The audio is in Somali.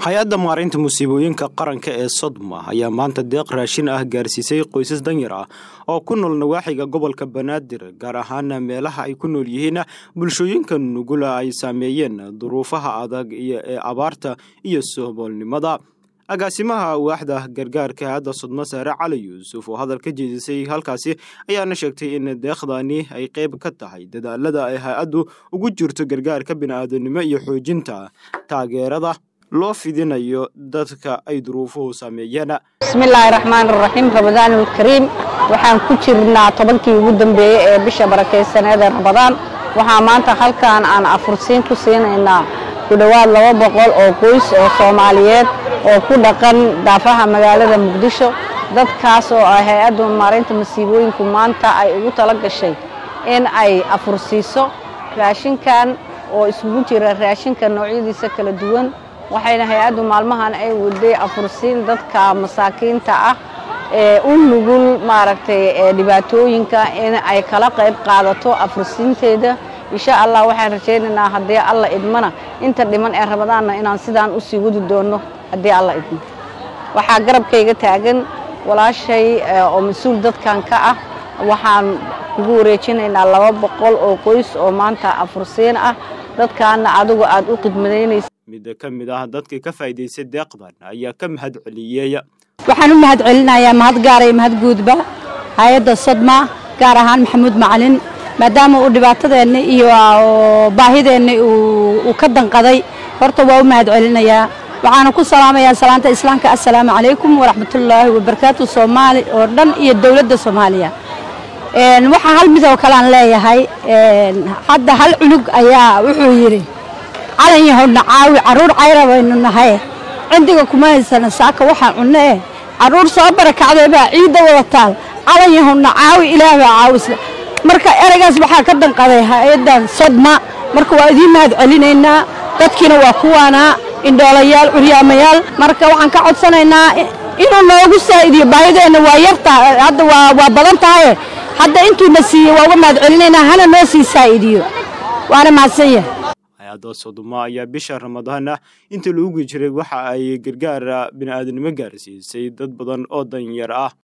hay-adda maareynta musiibooyinka qaranka ee sodma ayaa maanta deeq raashin ah gaarsiisay qoysas danyar ah oo ku nool nawaaxiga gobolka banaadir gaar ahaan meelaha ay ku nool yihiin bulshooyinka nugula ay saameeyeen duruufaha adag ee abaarta iyo soboolnimada agaasimaha waaxda gargaarka hay-adda sodmo saare cali yuusuf oo hadal ka jeedisay halkaasi ayaana sheegtay in deeqdani ay qayb ka tahay dadaalada ay hay-addu ugu jirto gargaarka bini'aadanimo iyo xoojinta taageerada loo fidinayo dadka ay duruufuhu saameeyeen bismillaahi raxmaan raxiim ramadaanulkariim waxaan ku jirnaa tobankii ugu dambeeyey ee bisha barakaysaneeda ramadaan waxaa maanta halkan aan afursiin ku siinaynaa ku dhowaad laba boqol oo qoys oo soomaaliyeed oo ku dhaqan daafaha magaalada muqdisho dadkaas oo ah hay-adda maareynta masiibooyinku maanta ay ugu tala gashay in ay afursiiso raashinkan oo isugu jira raashinka noocyadiisa kala duwan waxayna hay-addu maalmahan ay waday afursiin dadka masaakiinta ah ee u nugul maaragtay dhibaatooyinka in ay kala qayb qaadato afursiinteeda insha allah waxaan rajaynaynaa haddii alla idmana inta dhiman ee ramadaanna inaan sidaan usii wadi doonno haddii alla idmo waxaa garabkayga taagan walaashay oo mas-uul dadkan ka ah waxaan kugu wareejinaynaa laba boqol oo qoys oo maanta afursiin ah dadkaana adigu aad u khidmadaynaysa mid ka mid ah dadka ka faa'iidaystay deeqdan ayaa ka mahad celiyey waxaan u mahad celinayaa mahad gaara iyo mahad guudba hay-adda sodma gaar ahaan maxamuud macalin maadaama uu dhibaatadeenna iyo baahideenna uu ka danqaday horta waa u mahad celinayaa waxaana ku salaamayaa salaanta islaamka assalaamu calaykum waraxmatullaahi wabarakaatu soomaali oo dhan iyo dowladda soomaaliya waxaa hal mid oo kale aan leeyahay hadda hal cunug ayaa wuxuu yidhi calan yahodna caawi carruur cayra baynu nahay cindiga kuma haysana saaka waxaa cunno eh carruur soo barakacday baa ciidda wada taal calan yahodna caawi ilaah baa caawisla marka ereygaas waxaa ka danqaday hay-addan sodma marka waa idiin mahad celinaynaa dadkiina waa kuwaanaa indhoolayaal curyaamayaal marka waxaan ka codsanaynaa inuu noogu saa'idiyo baahideenna waa yartaa hadda waa badan tahaye hadda intuuna siiyey waa uga mahad celinaynaa hana noo sii saa'idiyo waana mahadsan yahay hay-adda sodoma ayaa bisha ramadaana intii lagu jiray waxa ay gargaara bini'aadanimo gaarsiisay dad badan oo danyar ah